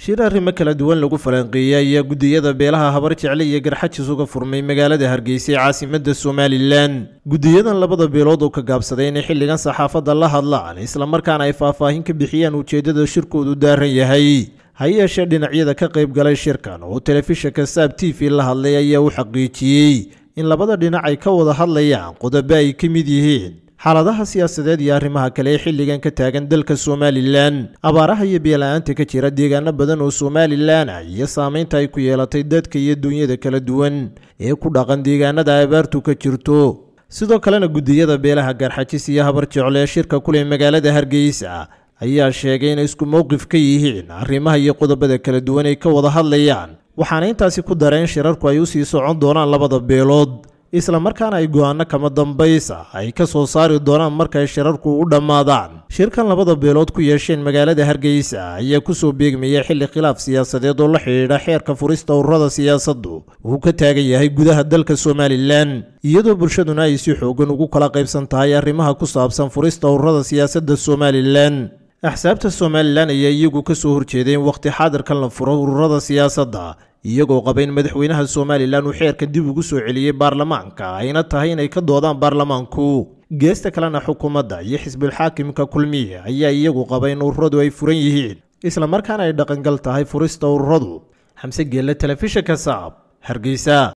shir arrimo kala duwan lagu falanqeeyey ayaa guddiyada beelaha habar jecle iyo garxajis uga furmay magaalada hargeysa ee caasimadda somalilan guddiyadan labada beelood oo ka gaabsaday inay xilligan saxaafadda la hadlaan islamarkaana ay faahfaahin ka bixiyaan ujeeddada shirkoodu daaran yahay ha yeeshee dhinacyada ka qayb galay shirkan oo telefishinka saab t v la hadlay ayaa u xaqiijiyey in labada dhinac ay ka wada hadlayaan qodobo ay ka mid yihiin xaaladaha siyaasadeed iyo arrimaha kale ee xilligan ka taagan dalka somalilan abaaraha iyo biyola-aanta ka jira deegaano badan oo somalilan ah iyo saameynta ay ku yeelatay dadka iyo duunyada kala duwan ee ku dhaqan deegaanada abaartu ka jirto sidoo kalena guddiyada beelaha garxajis iyo habar jecle ee shirka kuleh magaalada hargeysa ayaa sheegay inay isku mowqif ka yihiin arrimaha iyo qodobada kala duwan ay ka wada hadlayaan waxaana intaasi ku dareen shirarku ay u sii socon doonaan labada beelood islamarkaana ay go-aano kama dambaysa ay ka soo saari doonaan markay shirarku u dhammaadaan shirkan labada beelood ku yeesheen magaalada hargeysa ayaa kusoo beegmaya xilli khilaaf siyaasadeed oo la xidhiidha xeerka furista ururada siyaasaddu uu ka taagan yahay gudaha dalka somalilan iyadoo bulshaduna ay si xoogan ugu kala qaybsan tahay arrimaha ku saabsan furista ururada siyaasadda somalilan axsaabta somalilan ayaa iyagu ka soo horjeedeen wakhti xaadirkan la furo ururada siyaasadda iyagoo qaba in madaxweynaha somalilan uu xeerkan dib ugu soo celiyey baarlamaanka ayna tahay inay ka doodaan baarlamaanku geesta kalena xukuumadda iyo xisbulxaakimka kulmiye ayaa iyagu qaba in ururadu ay furan yihiin islamarkaana ay dhaqangal tahay furista ururadu xamse geelle telefishinka saab hargeysa